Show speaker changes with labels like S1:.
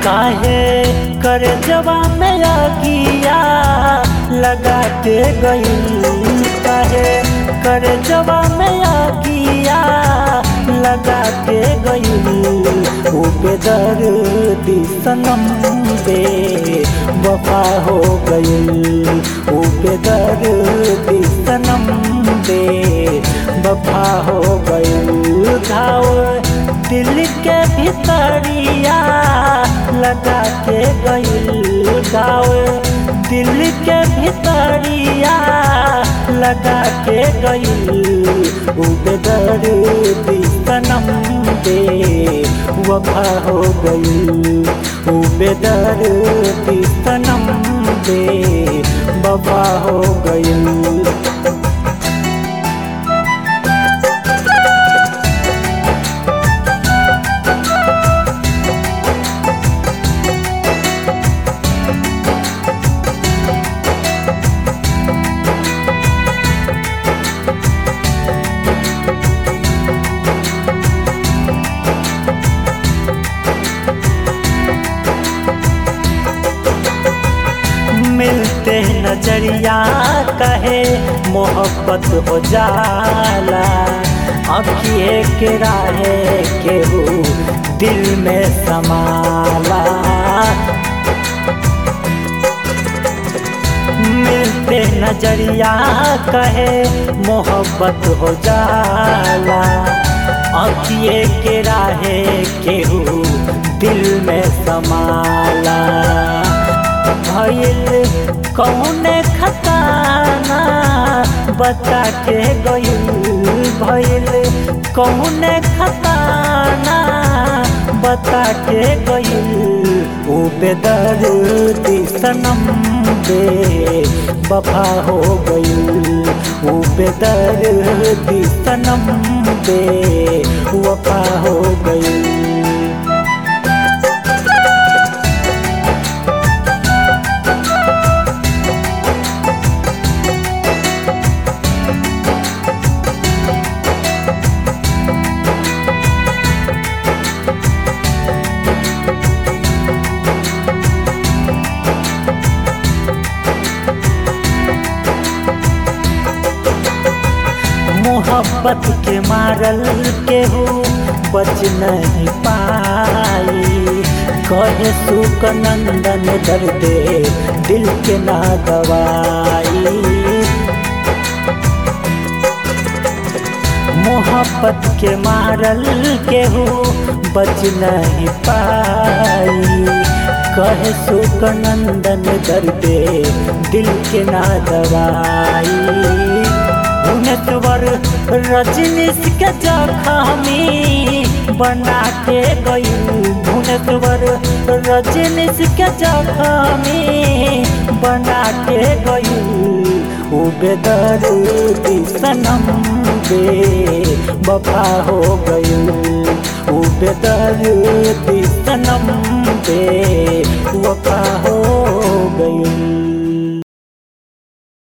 S1: काहे कर जवा में आगिया लगा के गई काहे कर जवा में आगिया लगा के गई वो बेदर्दी सनम बे वफा हो गई वो बेदर्दी सनम बे वफा हो गई घाव दिल के भीतरिया लगा के गई गाँव दिल के भीतरिया लगा के गई उबेदर सनम दे वफा हो गई उबेदर सनम दे वफा हो गई मिलते नजरिया कहे मोहब्बत हो जाला अखिए के राहे केहू दिल में समाला मिलते नजरिया कहे मोहब्बत हो जाला अखिए के राहे केहू दिल में समाला भइल कौने खताना बता के गइल भइल कौने खताना बता के गइल ओ बेदर्दी सनम बे वफा हो गइल ओ बेदर्दी सनम बे वफा हो गइल मोहब्बत के मारल केहू बच नहीं पाई कहे सुख नंदन दर्दे दिल के ना दवाई मोहब्बत के मारल केहू बच नहीं पाई कहे सुख नंदन दर्दे दिल के ना दवाई भुवनेश्वर रजनीश के जखमी बना के गई भुवनेश्वर रजनीश के जखमी बना के गई उ बेदर सनम बे वफा हो गई उ बेदर सनम बे वफा हो गई